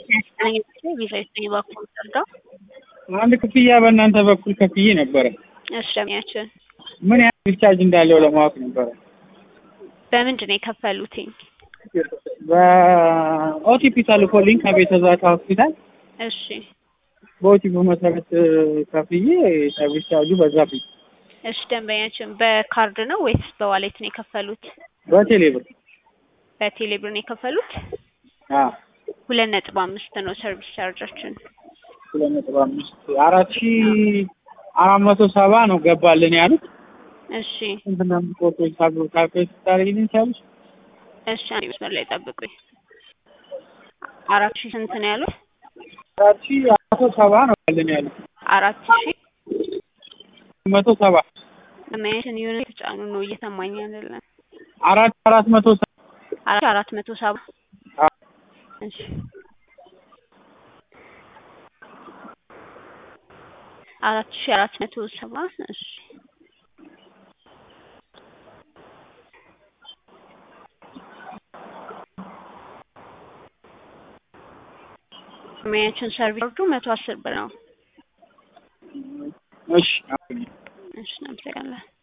ቪዛ የተገኘ በኩል ሰርተው አንድ ክፍያ በእናንተ በኩል ከፍዬ ነበረ። እሺ ደሚያችን ምን ያህል ቻርጅ እንዳለው ለማወቅ ነበረ። በምንድን ነው የከፈሉትኝ? በኦቲፒ ተልኮልኝ ከቤተ ዛታ ሆስፒታል እሺ በኦቲፒ መሰረት ከፍዬ ሰርቪስ ቻርጁ በዛብኝ። እሺ ደንበኛችን በካርድ ነው ወይስ በዋሌት ነው የከፈሉት? በቴሌ ብር በቴሌ ብር ነው የከፈሉት? አዎ ሁለት ነጥብ አምስት ነው ሰርቪስ ቻርጃችን። ሁለት ነጥብ አምስት አራት ሺ አራት መቶ ሰባ ነው ገባልን ያሉት። እሺ ስንት ነው ፎቶች ታብሎ ካልኩሌት ታደርጊልኝ ቻለሽ? እሺ አንዴ መስመር ላይ ጠብቁኝ። አራት ሺህ ስንት ነው ያሉት? አራት ሺ አራት መቶ ሰባ ነው ያለን ያሉት። አራት ሺህ መቶ ሰባ ደንበኛችን የሆነ የተጫኑ ነው እየሰማኝ አይደለም። አራት አራት መቶ ሰባ አራት አራት መቶ ሰባ አዎ። እሺ አራት ሺህ አራት መቶ ሰባ እሺ ደንበኛችን ሰርቪስ ቻርጁ መቶ አስር ብር ነው። እሺ እሺ እናመሰግናለን።